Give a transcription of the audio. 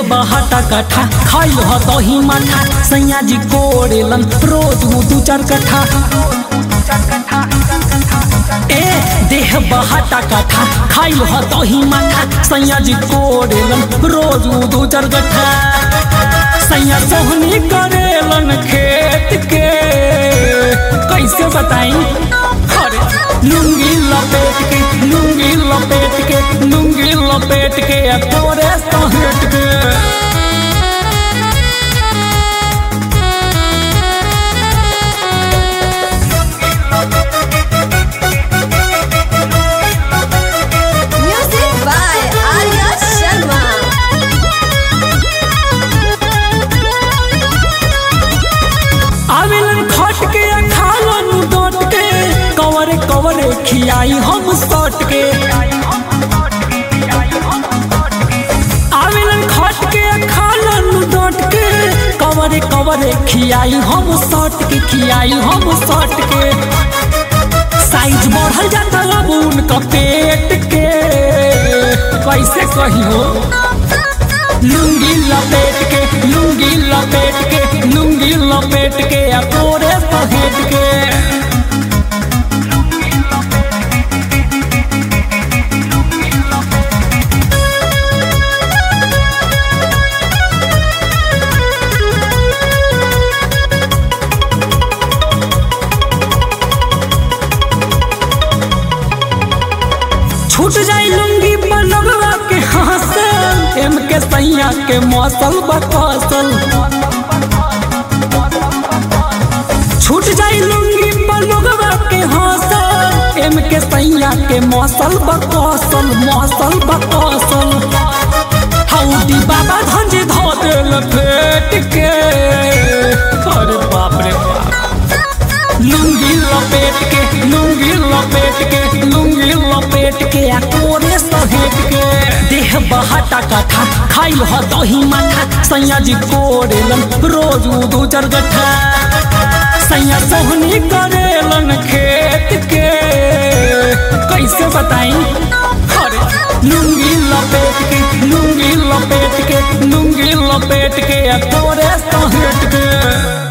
बहाटा कट्ठा खाइल ह दही माठा सैया जी कोड़ेलन रोज उ दू चार कट्ठा ए देह बहाटा कट्ठा खाइल ह दही माठा सैया जी कोड़ेलन रोज उ दू चार कट्ठा सैया सोहनी करेलन खेत के कैसे बताई अरे लुंगी लपेट के लुंगी लपेट के लुंगी लपेट के आ तोरे सहेट के Music by Arya Sharma. आवेलन खट के आ खालन डट के कवरे कवरे खियाई हम सट के आवेलन खट के आ खालन डट के कवरे कवरे खियाई हम सट के खियाई हम सट के साइज बढ़ल जाता अब उनका पेट के कैसे कही हो लुंगी लपेट के लुंगी लपेट के लुंगी लपेट के आ तोरे सहेट के छूट जाई लुंगी बनवा के हाथे एम के सैया के मौसल बकसल छूट जाई लुंगी बनवा के हाथे एम के सैया के मौसल बकसल मौसल बकसल हौडी बाबा धंज धो देल फेट के अरे बाप रे बाप लुंगी लपेट के लुंगी लपेट के लुंगी लपेट के आ कोरे सहेट के देह बहाटा कथा खाइल ह दही माठा सैया जी कोरेलन रोज उ दू चार गठा सैया सोहनी करेलन खेत के कैसे बताई अरे लुंगी लपेट के लुंगी लपेट के लुंगी लपेट के आ तोरे सहेट के